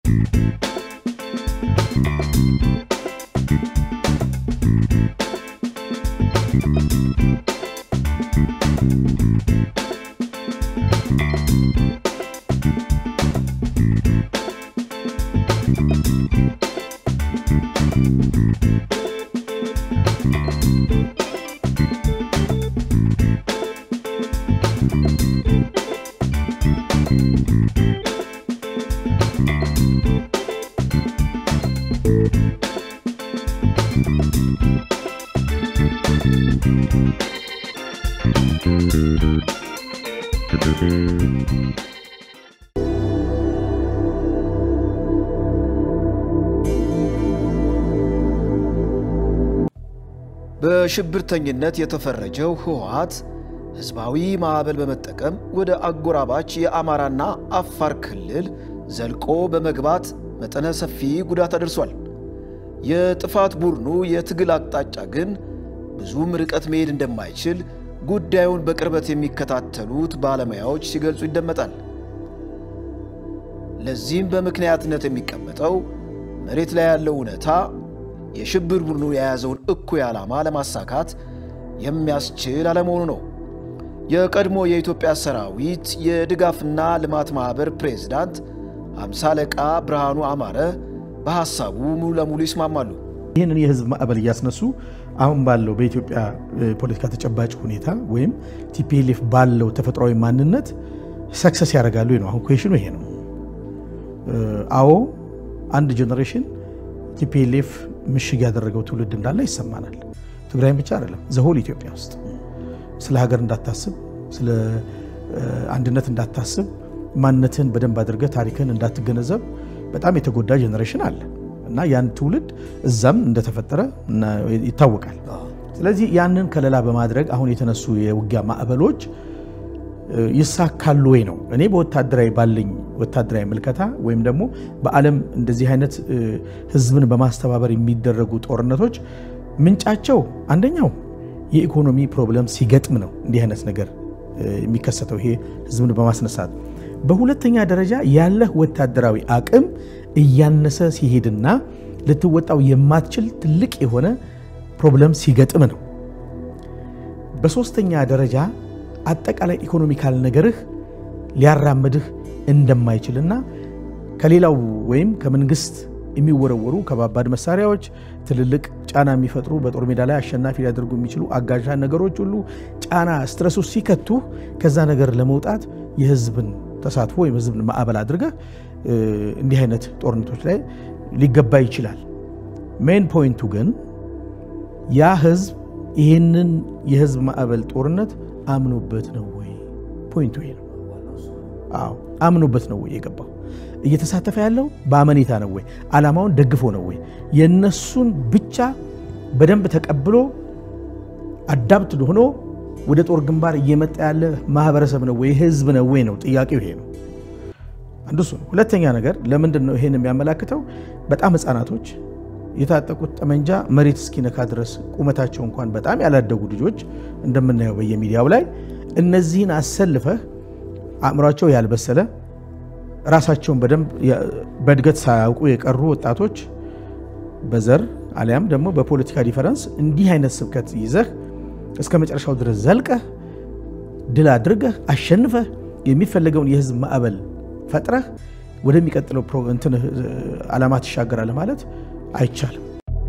በሽብርተኝነት የተፈረጀው ህወሓት ህዝባዊ ማዕበል በመጠቀም ወደ አጎራባች የአማራና አፋር ክልል ዘልቆ በመግባት መጠነ ሰፊ ጉዳት አድርሷል። የጥፋት ቡድኑ የትግል አቅጣጫ ግን ብዙም ርቀት መሄድ እንደማይችል ጉዳዩን በቅርበት የሚከታተሉት ባለሙያዎች ሲገልጹ ይደመጣል። ለዚህም በምክንያትነት የሚቀመጠው መሬት ላይ ያለው እውነታ የሽብር ቡድኑ የያዘውን እኩይ ዓላማ ለማሳካት የሚያስችል አለመሆኑ ነው። የቀድሞ የኢትዮጵያ ሰራዊት የድጋፍና ልማት ማኅበር ፕሬዝዳንት ሃምሳ አለቃ ብርሃኑ አማረ በሐሳቡ ሙሉ ለሙሉ ይስማማሉ። ይህንን የህዝብ ማዕበል እያስነሱ አሁን ባለው በኢትዮጵያ ፖለቲካ ተጨባጭ ሁኔታ ወይም ቲፒኤልኤፍ ባለው ተፈጥሯዊ ማንነት ሰክሰስ ያደርጋሉ ነው። አሁን ኩዌሽኑ ይሄ ነው። አዎ አንድ ጀኔሬሽን ቲፒኤልኤፍ ምሽግ ያደረገው ትውልድ እንዳለ ይሰማናል። ትግራይም ብቻ አይደለም፣ ዘሆል ኢትዮጵያ ውስጥ ስለ ሀገር እንዳታስብ፣ ስለ አንድነት እንዳታስብ፣ ማንነትህን በደንብ አድርገህ ታሪክህን እንዳትገነዘብ በጣም የተጎዳ ጀኔሬሽን አለ እና ያን ትውልድ እዛም እንደተፈጠረ ይታወቃል። ስለዚህ ያንን ከለላ በማድረግ አሁን የተነሱ የውጊያ ማዕበሎች ይሳካሉ ወይ ነው። እኔ በወታደራዊ ባለኝ ወታደራዊ ምልከታ ወይም ደግሞ በዓለም እንደዚህ አይነት ህዝብን በማስተባበር የሚደረጉ ጦርነቶች ምንጫቸው አንደኛው የኢኮኖሚ ፕሮብለም ሲገጥም ነው እንዲህ አይነት ነገር የሚከሰተው ይሄ ህዝብን በማስነሳት በሁለተኛ ደረጃ ያለህ ወታደራዊ አቅም እያነሰ ሲሄድና ልትወጣው የማትችል ትልቅ የሆነ ፕሮብለም ሲገጥም ነው። በሶስተኛ ደረጃ አጠቃላይ ኢኮኖሚካል ነገርህ ሊያራምድህ እንደማይችልና ከሌላው ወይም ከመንግስት የሚወረወሩ ከባባድ መሳሪያዎች ትልልቅ ጫና የሚፈጥሩ በጦር ሜዳ ላይ አሸናፊ ሊያደርጉ የሚችሉ አጋዥ ነገሮች ሁሉ ጫና ስትረሱ ሲከቱ ከዛ ነገር ለመውጣት የህዝብን ተሳትፎ ወይም ህዝብን ማዕበል አድርገህ እንዲህ አይነት ጦርነቶች ላይ ሊገባ ይችላል። ሜን ፖይንቱ ግን ያ ህዝብ ይህንን የህዝብ ማዕበል ጦርነት አምኖበት ነው ወይ? ፖይንቱ ይሄ ነው። አዎ አምኖበት ነው ወይ የገባው? እየተሳተፈ ያለው በአመኔታ ነው ወይ? ዓላማውን ደግፎ ነው ወይ? የነሱን ብቻ በደንብ ተቀብሎ አዳፕት ሆኖ ወደ ጦር ግንባር እየመጣ ያለ ማህበረሰብ ነው ወይ? ህዝብ ነው ወይ ነው ጥያቄው። ይሄ ነው አንዱ እሱ ነው። ሁለተኛ ነገር ለምንድን ነው ይሄን የሚያመላክተው? በጣም ህፃናቶች የታጠቁት ጠመንጃ መሬት እስኪነካ ድረስ ቁመታቸው እንኳን በጣም ያላደጉ ልጆች እንደምናየው በየሚዲያው ላይ እነዚህን አሰልፈህ አእምሯቸው ያልበሰለ ራሳቸውን በደንብ በእድገት ሳያውቁ የቀሩ ወጣቶች በዘር አሊያም ደግሞ በፖለቲካ ዲፈረንስ እንዲህ አይነት ስብከት ይዘህ እስከ መጨረሻው ድረስ ዘልቀህ ድል አድርገህ አሸንፈህ የሚፈለገውን የህዝብ ማዕበል ፈጥረህ ወደሚቀጥለው እንትን ዓላማ ትሻገራለህ ማለት አይቻልም።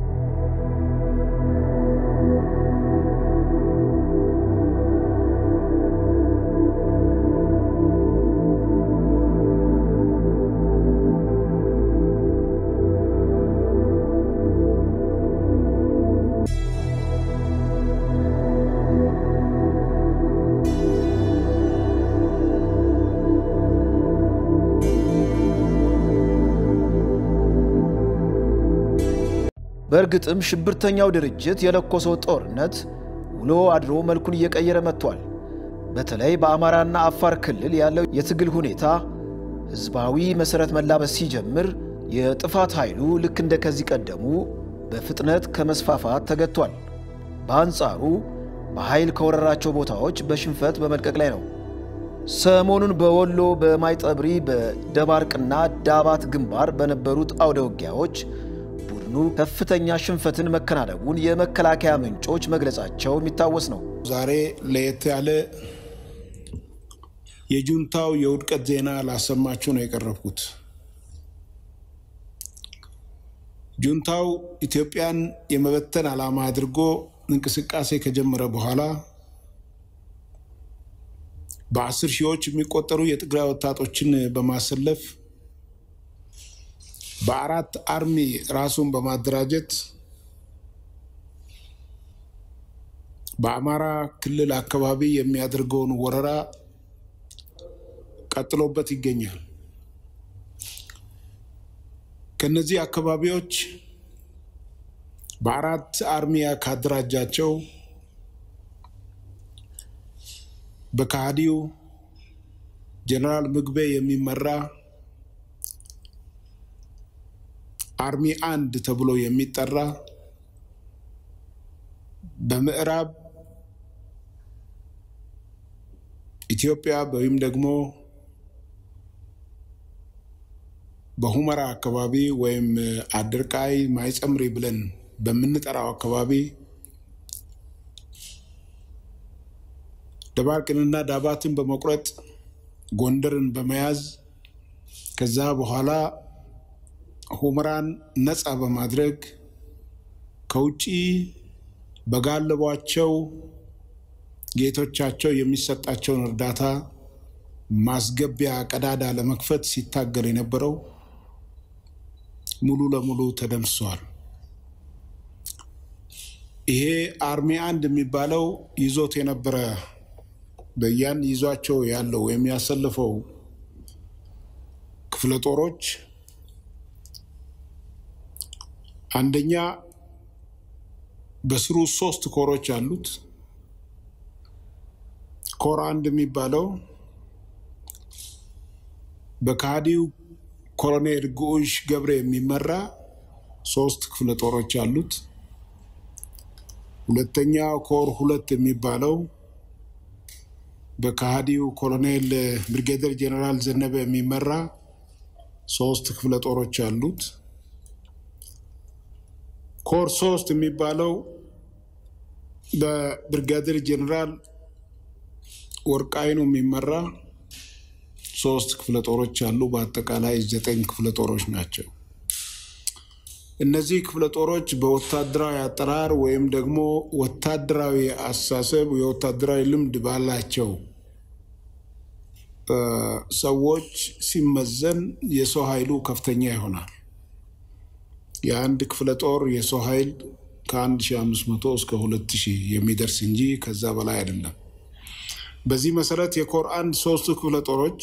በእርግጥም ሽብርተኛው ድርጅት የለኮሰው ጦርነት ውሎ አድሮ መልኩን እየቀየረ መጥቷል። በተለይ በአማራና አፋር ክልል ያለው የትግል ሁኔታ ህዝባዊ መሠረት መላበስ ሲጀምር የጥፋት ኃይሉ ልክ እንደ ከዚህ ቀደሙ በፍጥነት ከመስፋፋት ተገጥቷል። በአንጻሩ በኃይል ከወረራቸው ቦታዎች በሽንፈት በመልቀቅ ላይ ነው። ሰሞኑን በወሎ በማይጠብሪ በደባርቅና ዳባት ግንባር በነበሩት አውደ ውጊያዎች ቡድኑ ከፍተኛ ሽንፈትን መከናነቡን የመከላከያ ምንጮች መግለጻቸው የሚታወስ ነው። ዛሬ ለየት ያለ የጁንታው የውድቀት ዜና ላሰማችሁ ነው የቀረብኩት። ጁንታው ኢትዮጵያን የመበተን ዓላማ አድርጎ እንቅስቃሴ ከጀመረ በኋላ በአስር ሺዎች የሚቆጠሩ የትግራይ ወጣቶችን በማሰለፍ በአራት አርሚ ራሱን በማደራጀት በአማራ ክልል አካባቢ የሚያደርገውን ወረራ ቀጥሎበት ይገኛል። ከነዚህ አካባቢዎች በአራት አርሚያ ካደራጃቸው በካህዲው ጀነራል ምግቤ የሚመራ አርሚ አንድ ተብሎ የሚጠራ በምዕራብ ኢትዮጵያ ወይም ደግሞ በሁመራ አካባቢ ወይም አድርቃይ ማይጸምሪ ብለን በምንጠራው አካባቢ ደባርቅንና ዳባትን በመቁረጥ ጎንደርን በመያዝ ከዛ በኋላ ሁመራን ነፃ በማድረግ ከውጭ በጋለቧቸው ጌቶቻቸው የሚሰጣቸውን እርዳታ ማስገቢያ ቀዳዳ ለመክፈት ሲታገል የነበረው ሙሉ ለሙሉ ተደምስሷል። ይሄ አርሚ አንድ የሚባለው ይዞት የነበረ በያን ይዟቸው ያለው የሚያሰልፈው ክፍለ ጦሮች አንደኛ በስሩ ሶስት ኮሮች አሉት። ኮር አንድ የሚባለው በካዲው ኮሎኔል ጉዑሽ ገብረ የሚመራ ሶስት ክፍለ ጦሮች አሉት። ሁለተኛ ኮር ሁለት የሚባለው በካሃዲው ኮሎኔል ብርጌደር ጀኔራል ዘነበ የሚመራ ሶስት ክፍለ ጦሮች አሉት። ኮር ሶስት የሚባለው በብርጋዴር ጀኔራል ወርቃይኑ የሚመራ ሶስት ክፍለ ጦሮች አሉ። በአጠቃላይ ዘጠኝ ክፍለ ጦሮች ናቸው። እነዚህ ክፍለ ጦሮች በወታደራዊ አጠራር ወይም ደግሞ ወታደራዊ አስተሳሰብ የወታደራዊ ልምድ ባላቸው ሰዎች ሲመዘን የሰው ኃይሉ ከፍተኛ ይሆናል። የአንድ ክፍለ ጦር የሰው ኃይል ከ1500 እስከ 2000 የሚደርስ እንጂ ከዛ በላይ አይደለም። በዚህ መሰረት የኮር አንድ ሶስቱ ክፍለ ጦሮች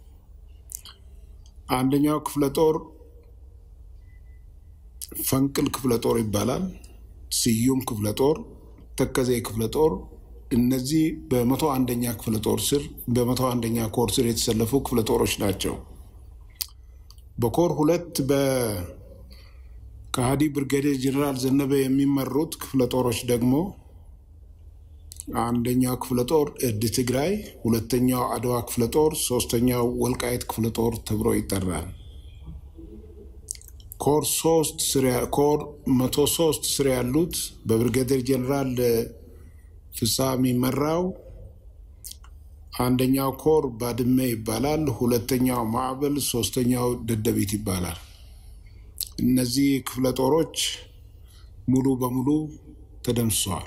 አንደኛው ክፍለ ጦር ፈንቅል ክፍለ ጦር ይባላል። ስዩም ክፍለ ጦር፣ ተከዜ ክፍለ ጦር እነዚህ በመቶ አንደኛ ክፍለ ጦር ስር በመቶ አንደኛ ኮር ስር የተሰለፉ ክፍለ ጦሮች ናቸው። በኮር ሁለት በከሃዲ ብርጋዴር ጀኔራል ዘነበ የሚመሩት ክፍለ ጦሮች ደግሞ አንደኛው ክፍለ ጦር እድ ትግራይ፣ ሁለተኛው አድዋ ክፍለ ጦር፣ ሶስተኛው ወልቃይት ክፍለ ጦር ተብሎ ይጠራል። ኮር ሶስት ኮር መቶ ሶስት ስር ያሉት በብርጋዴር ጀኔራል ፍስሐ የሚመራው አንደኛው ኮር ባድመ ይባላል። ሁለተኛው ማዕበል፣ ሶስተኛው ደደቢት ይባላል። እነዚህ ክፍለ ጦሮች ሙሉ በሙሉ ተደምስሰዋል።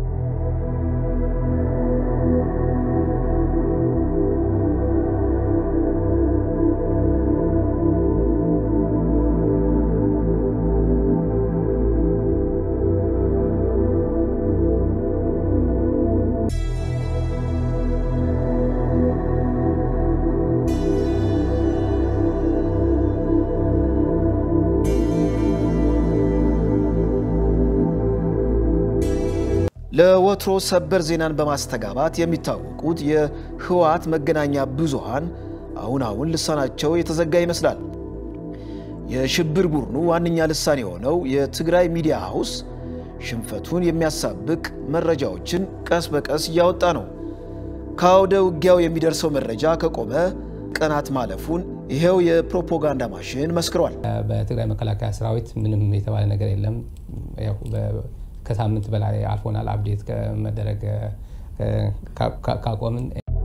ለወትሮ ሰበር ዜናን በማስተጋባት የሚታወቁት የህወሓት መገናኛ ብዙሃን አሁን አሁን ልሳናቸው የተዘጋ ይመስላል። የሽብር ቡድኑ ዋነኛ ልሳን የሆነው የትግራይ ሚዲያ ሃውስ ሽንፈቱን የሚያሳብቅ መረጃዎችን ቀስ በቀስ እያወጣ ነው። ከአውደ ውጊያው የሚደርሰው መረጃ ከቆመ ቀናት ማለፉን ይሄው የፕሮፓጋንዳ ማሽን መስክሯል። በትግራይ መከላከያ ሰራዊት ምንም የተባለ ነገር የለም። ከሳምንት በላይ አልፎናል አፕዴት ከመደረግ ካቆምን።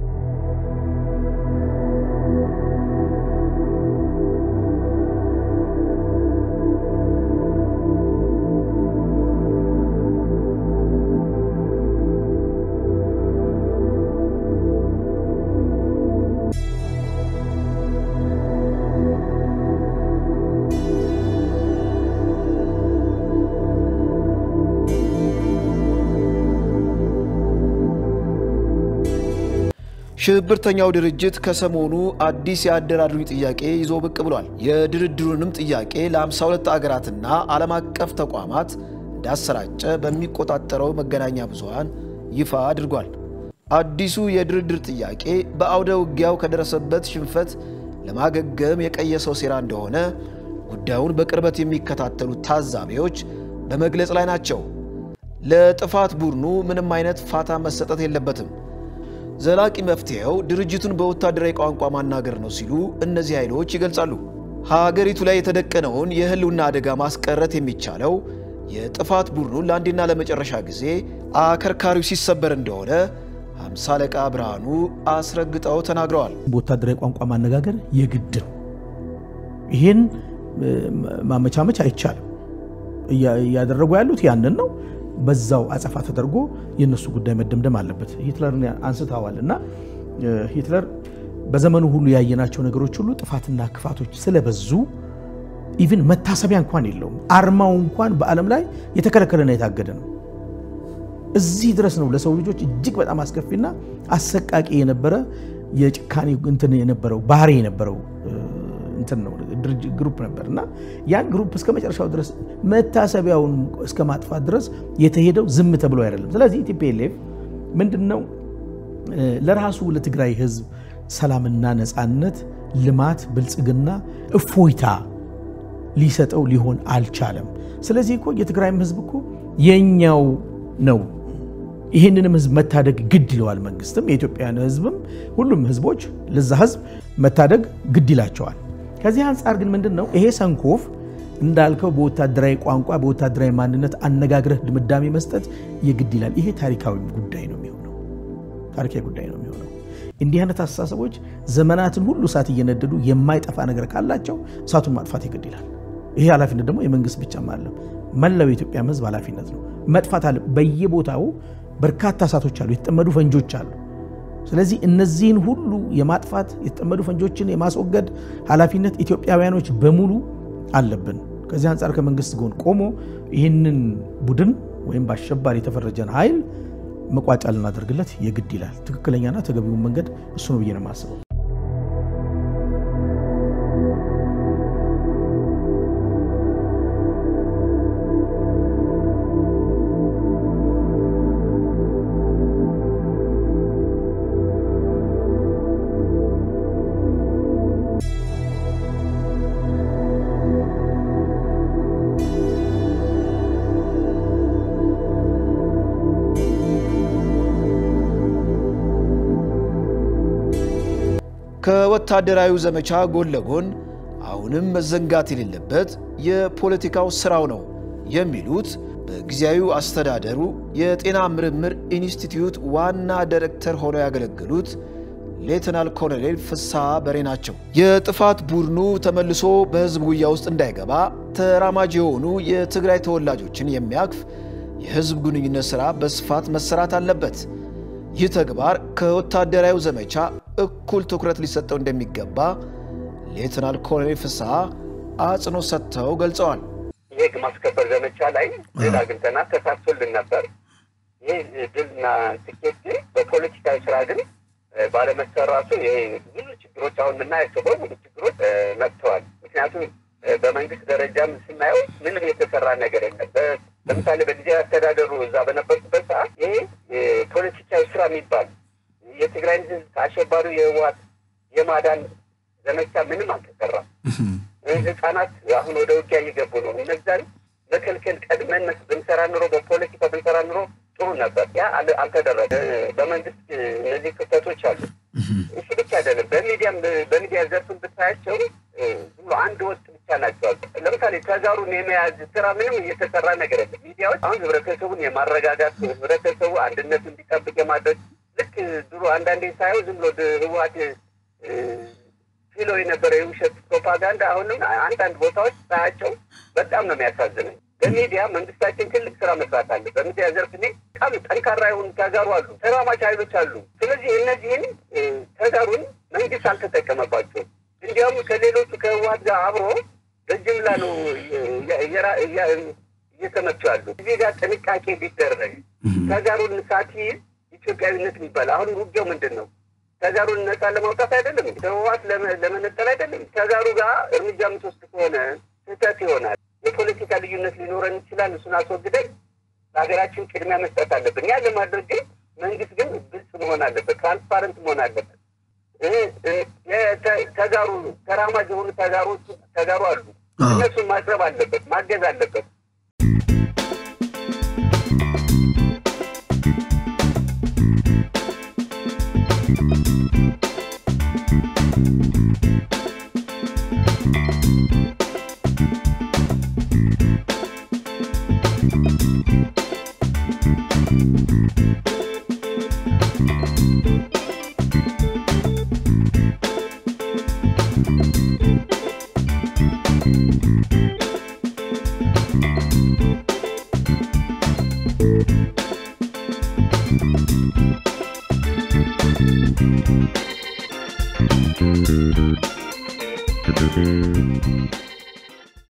ሽብርተኛው ድርጅት ከሰሞኑ አዲስ የአደራድሩኝ ጥያቄ ይዞ ብቅ ብሏል። የድርድሩንም ጥያቄ ለ52 አገራትና ዓለም አቀፍ ተቋማት እንዳሰራጨ በሚቆጣጠረው መገናኛ ብዙሃን ይፋ አድርጓል። አዲሱ የድርድር ጥያቄ በአውደ ውጊያው ከደረሰበት ሽንፈት ለማገገም የቀየሰው ሴራ እንደሆነ ጉዳዩን በቅርበት የሚከታተሉ ታዛቢዎች በመግለጽ ላይ ናቸው። ለጥፋት ቡድኑ ምንም አይነት ፋታ መሰጠት የለበትም። ዘላቂ መፍትሄው ድርጅቱን በወታደራዊ ቋንቋ ማናገር ነው ሲሉ እነዚህ ኃይሎች ይገልጻሉ። ሀገሪቱ ላይ የተደቀነውን የህልውና አደጋ ማስቀረት የሚቻለው የጥፋት ቡድኑን ለአንዴና ለመጨረሻ ጊዜ አከርካሪው ሲሰበር እንደሆነ ሃምሳ አለቃ ብርሃኑ አስረግጠው ተናግረዋል። በወታደራዊ ቋንቋ ማነጋገር የግድ ነው። ይህን ማመቻመች አይቻልም። እያደረጉ ያሉት ያንን ነው። በዛው አጸፋ ተደርጎ የእነሱ ጉዳይ መደምደም አለበት። ሂትለርን አንስተዋል እና ሂትለር በዘመኑ ሁሉ ያየናቸው ነገሮች ሁሉ ጥፋትና ክፋቶች ስለበዙ ኢቭን መታሰቢያ እንኳን የለውም። አርማው እንኳን በዓለም ላይ የተከለከለና የታገደ ነው። እዚህ ድረስ ነው ለሰው ልጆች እጅግ በጣም አስከፊና አሰቃቂ የነበረ የጭካኔ እንትን የነበረው ባህሪ የነበረው እንትን ነው ግሩፕ ነበር እና ያን ግሩፕ እስከ መጨረሻው ድረስ መታሰቢያውን እስከ ማጥፋት ድረስ የተሄደው ዝም ተብሎ አይደለም። ስለዚህ ቲፒኤልኤፍ ምንድን ነው ለራሱ ለትግራይ ሕዝብ ሰላምና ነፃነት፣ ልማት፣ ብልጽግና፣ እፎይታ ሊሰጠው ሊሆን አልቻለም። ስለዚህ እኮ የትግራይም ሕዝብ እኮ የኛው ነው። ይህንንም ህዝብ መታደግ ግድ ይለዋል። መንግስትም የኢትዮጵያን ህዝብም ሁሉም ህዝቦች ለዛ ህዝብ መታደግ ግድ ይላቸዋል። ከዚህ አንጻር ግን ምንድን ነው ይሄ ሰንኮፍ እንዳልከው በወታደራዊ ቋንቋ በወታደራዊ ማንነት አነጋግረህ ድምዳሜ መስጠት የግድ ይላል። ይሄ ታሪካዊ ጉዳይ ነው የሚሆነው ታሪካዊ ጉዳይ ነው የሚሆነው። እንዲህ አይነት አስተሳሰቦች ዘመናትን ሁሉ እሳት እየነደዱ የማይጠፋ ነገር ካላቸው እሳቱን ማጥፋት የግድ ይላል። ይሄ ኃላፊነት ደግሞ የመንግስት ብቻም አለም መላው የኢትዮጵያም ህዝብ ኃላፊነት ነው። መጥፋት አለ። በየቦታው በርካታ እሳቶች አሉ፣ የተጠመዱ ፈንጆች አሉ። ስለዚህ እነዚህን ሁሉ የማጥፋት የተጠመዱ ፈንጆችን የማስወገድ ኃላፊነት ኢትዮጵያውያኖች በሙሉ አለብን። ከዚህ አንጻር ከመንግስት ጎን ቆሞ ይህንን ቡድን ወይም በአሸባሪ የተፈረጀን ኃይል መቋጫ ልናደርግለት የግድ ይላል። ትክክለኛና ተገቢውን መንገድ እሱ ነው ብዬ ነው የማስበው። ከወታደራዊ ዘመቻ ጎን ለጎን አሁንም መዘንጋት የሌለበት የፖለቲካው ስራው ነው የሚሉት በጊዜያዊ አስተዳደሩ የጤና ምርምር ኢንስቲትዩት ዋና ዳይሬክተር ሆነው ያገለገሉት ሌተናል ኮሎኔል ፍስሐ በሬ ናቸው። የጥፋት ቡድኑ ተመልሶ በህዝብ ጉያ ውስጥ እንዳይገባ ተራማጅ የሆኑ የትግራይ ተወላጆችን የሚያቅፍ የህዝብ ግንኙነት ሥራ በስፋት መሰራት አለበት። ይህ ተግባር ከወታደራዊ ዘመቻ እኩል ትኩረት ሊሰጠው እንደሚገባ ሌተናል ኮሎኔል ፍስሐ አጽንኦት ሰጥተው ገልጸዋል። የህግ ማስከበር ዘመቻ ላይ ድል አግኝተናል፣ ተሳትፎልን ነበር። ይህ ድልና ስኬት ግን በፖለቲካዊ ስራ ግን ባለመሰራቱ ይሄ ብዙ ችግሮች አሁን የምናያቸው በሙሉ ችግሮች መጥተዋል። ምክንያቱም በመንግስት ደረጃም ስናየው ምንም የተሰራ ነገር የለም። ለምሳሌ በጊዜያዊ አስተዳደሩ እዛ በነበርኩበት ሰዓት ይሄ ፖለቲካዊ ስራ የሚባል የትግራይን ህዝብ ከአሸባሪው የህወሓት የማዳን ዘመቻ ምንም አልተሰራም። ህጻናት አሁን ወደ ውጊያ እየገቡ ነው። እነዛን መከልከል ቀድመን ብንሰራ ኑሮ በፖለቲካ ብንሰራ ኑሮ ጥሩ ነበር። ያ አል- አልተደረገ። በመንግስት እነዚህ ክፍተቶች አሉ። እሱ ብቻ አይደለም። በሚዲያም በሚዲያ ዘርፍን ብታያቸው እ፣ ዝም ብሎ አንድ ወጥ ብቻ ናቸው። ለምሳሌ ተጋሩን የመያዝ ስራ ምንም እየተሰራ ነገር የለም። ሚዲያዎች አሁን ህብረተሰቡን የማረጋጋት ህብረተሰቡ አንድነቱ እንዲጠብቅ የማድረግ ልክ ድሮ አንዳንዴ ሳየው ዝም ብሎ ድ- ህወሓት እ፣ ሲሎ የነበረ የውሸት ፕሮፓጋንዳ አሁንም አንዳንድ ቦታዎች ሳያቸው በጣም ነው የሚያሳዝነኝ። በሚዲያ መንግስታችን ትልቅ ስራ መስራት አለ። በሚዲያ ዘርፍ እኔ በጣም ጠንካራ የሆኑ ተጋሩ አሉ፣ ተራማጅ ኃይሎች አሉ። ስለዚህ እነዚህን እ፣ ተጋሩን መንግስት አልተጠቀመባቸውም። እንዲያውም ከሌሎቹ ከህወሓት ጋር አብሮ በጅምላ ነው እየ- እየራ- እያ- እየተመቱ ያሉ። እዚህ ጋር ጥንቃቄ ቢደረግ ተጋሩን ሳትይዝ ኢትዮጵያዊነት የሚባል አሁን ውጊያው ምንድን ነው? ተጋሩን ነፃ ለማውጣት አይደለም፣ ከህወሓት ለመ- ለመነጠል አይደለም። ተጋሩ ጋር እርምጃ የምትወስድ ከሆነ ስህተት ይሆናል። የፖለቲካ ልዩነት ሊኖረን ይችላል። እሱን አስወግደን ለሀገራችን ቅድሚያ መስጠት አለብን። ያ ለማድረግ ግን መንግስት ግን ግልጽ መሆን አለበት፣ ትራንስፓረንት መሆን አለበት። እ- እ- የተ- ተጋሩ ተራማጅ የሆኑ ተጋሮች ተጋሩ አሉ። እነሱን ማቅረብ አለበት፣ ማገዝ አለበት።